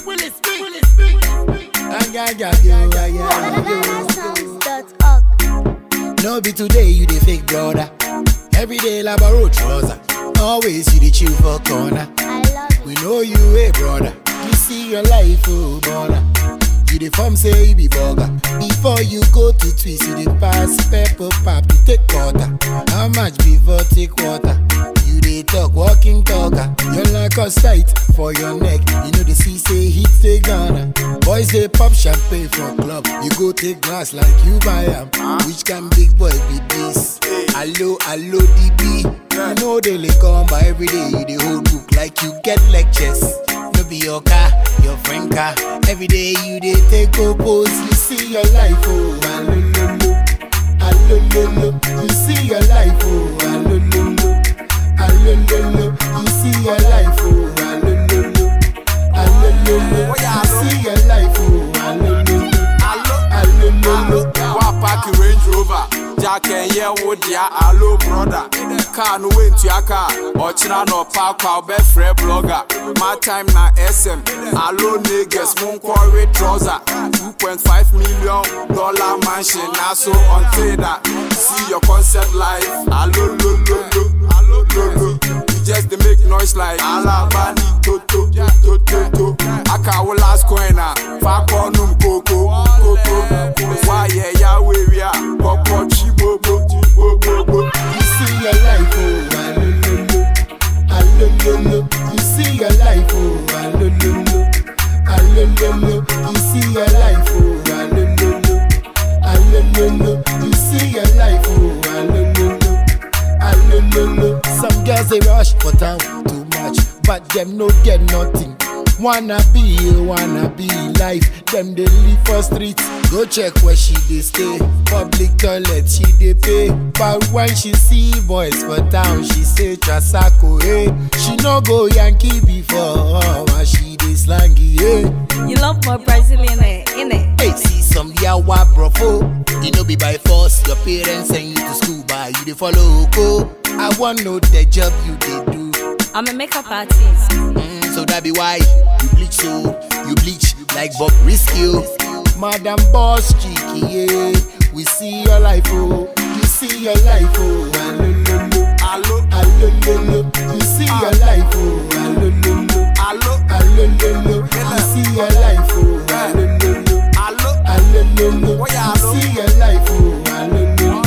BananaSongs.org. No be today you the fake brother. Every day labaro trouser. Always you the chill for corner. I love We know you a brother. You see your life, oh brother. You the form say you be burger. Before you go to twist, you the pass pepper pop to take quarter. How much before take water? You dey talk walking talker. You like a sight for your neck. You know the sea say hit the Ghana. Boys they pop champagne for club. You go take glass like you buy 'em. Which can big boy be this? Hello, hello, DB. You know they lay come by every day. You the whole book like you get lectures. No be your car, your friend car. Every day you dey take go pose. You see your life, oh, alololo, alololo. You see your life, oh, alololo, alololo. You see your life, oh, alololo, alololo. You see your life, oh, alololo, alololo. wa park range rover jack ɛyɛ wo dea alo broda car no wentua car ɔkyena na ɔpa akɔ a wobɛfrɛ blogger my time na sm alo negus monkɔwe trouser 2.5 million dollar mansion na so ɔnte da see your concept life alo lololo alo lolo you just dey make noise like alabani toto toto to aka wo last coin a fa kɔ num koko koko wayɛ yawo ewia kɔkɔ tsi gbogbo gbogbo. You see your life, oh, alololo, alololo. You see your life, oh, alololo, alololo. You see your life, oh, alololo, alololo. You see your life, oh, alololo, alololo. Some girls they rush for town too much, but them no get nothing. Wanna be, wanna be life. Them they live for streets. Go check where she dey stay. Public toilet she dey pay. But when she see boys for town, she say Trasako, hey. She no go Yankee before, but she dey slangy, hey. You love more Brazilian, innit? Hey, see some yawa brofo. You know be by force. Your parents send you to school, but you dey follow Oko. I want know the job you dey do. I'm a makeup artist. Mm, so that be why you bleach so you bleach like Bob Risky. oh. Madam Boss Cheeky, yeah. We see your life, oh. You see your life, oh. Alololo, alo alololo. You see your life, oh. Alololo, alo alololo. You see your life, oh. Alololo, alo alololo. Oh, yeah, You alo. see your life, oh. Alololo,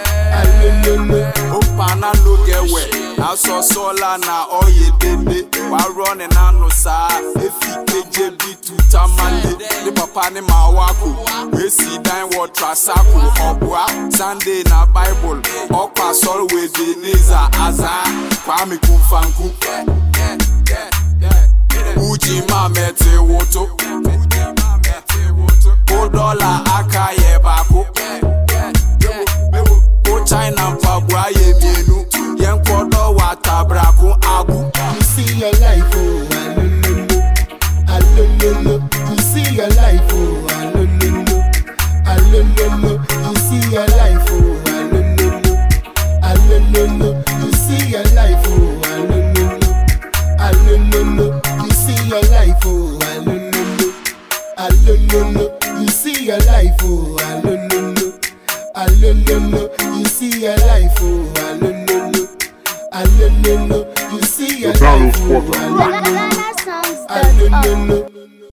alololo. opana no get wet aṣọ sọlá na ọyẹ dende wàá rọ ní nánu sáá efi keje bi tuta male ní papa ní màá wá kù wèsì dán wọ trasako ọ̀bùà sunday na bible ọkọ̀ àsọ̀rọ̀ wèdè neza àzá kwame kúnfanku uji máa mẹ́tẹ̀ wòtó kó dọ́là aka yẹ baako. Ko China mpaboa yɛ mienu yɛn kɔdɔ wɔ atabrako agu. You see your life, oh, alololo, alololo. You see your life, oh, alololo, alololo. You see your life, oh, alololo, alololo. You see your life, oh, alololo, alololo. You see your life, oh, alololo, alololo. You see your life, oh, alololo, alololo. You see your life, oh, alololo, alololo. You see your life, oh, alololo. BananaSongs.org. Alololo.